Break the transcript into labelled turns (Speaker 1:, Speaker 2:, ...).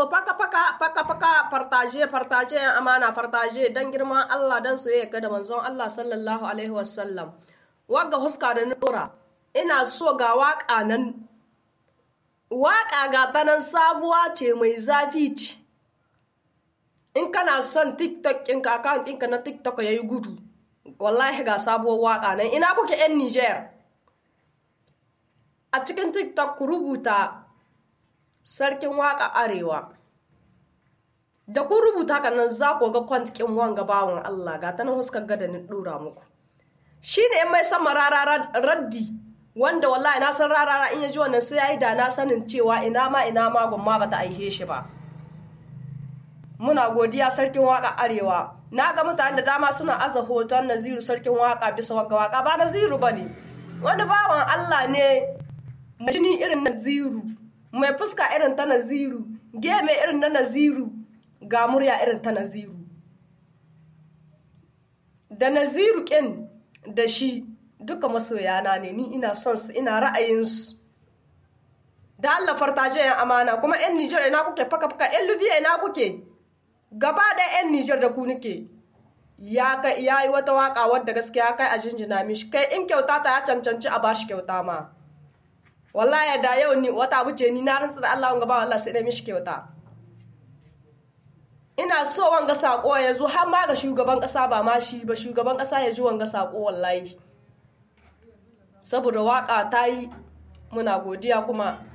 Speaker 1: so faka faka faka faka fartaje fartaje yan amana fartaje dan girman Allah dan soyayya ga da manzon Allah sallallahu alaihi wasallam wagga huska da nura ina so ga waka nan waka ga ta nan sabuwa ce mai zafi ce in kana son tiktok ɗinka account ɗinka na tiktok ya yi gudu wallahi ga sabuwar waka nan ina kuke yan niger a cikin tiktok ku rubuta sarkin waka arewa da kun rubuta ka nan za ku ga kwantikin wanga bawan allah ga ta nan huskar gada ni dora muku shi ne mai sama rara raddi wanda wallahi na san rarara in ya ji wannan sai ya yi da na sanin cewa ina ma ina ma gwamma ba ta aihe shi ba muna godiya sarkin waka arewa na ga mutane da dama suna aza hoton naziru sarkin waka bisa waka waka ba naziru ba ne wani bawan allah ne mai jini irin naziru mai fuska irin ta naziru geme irin na naziru ga murya irin ta naziru da naziru kin da shi duka masoyana ne ni ina son su ina ra'ayinsu da Allah fartaje yan amana kuma yan Nijar ina kuke faka faka yan Libya ina kuke gaba da yan Nijar da ku nike ya kai yayi wata waka wadda gaskiya kai a jinjina mishi kai in kyauta ta ya cancanci a bashi kyauta ma wallahi da yau ni wata wuce ni na rantsa da Allah wanga ba wallahi sai dai mishi kyauta ina so wanga sako ya zo har ma ga shugaban kasa ba ma shi ba shugaban kasa ya ji wanga sako wallahi saboda waka ta yi muna godiya kuma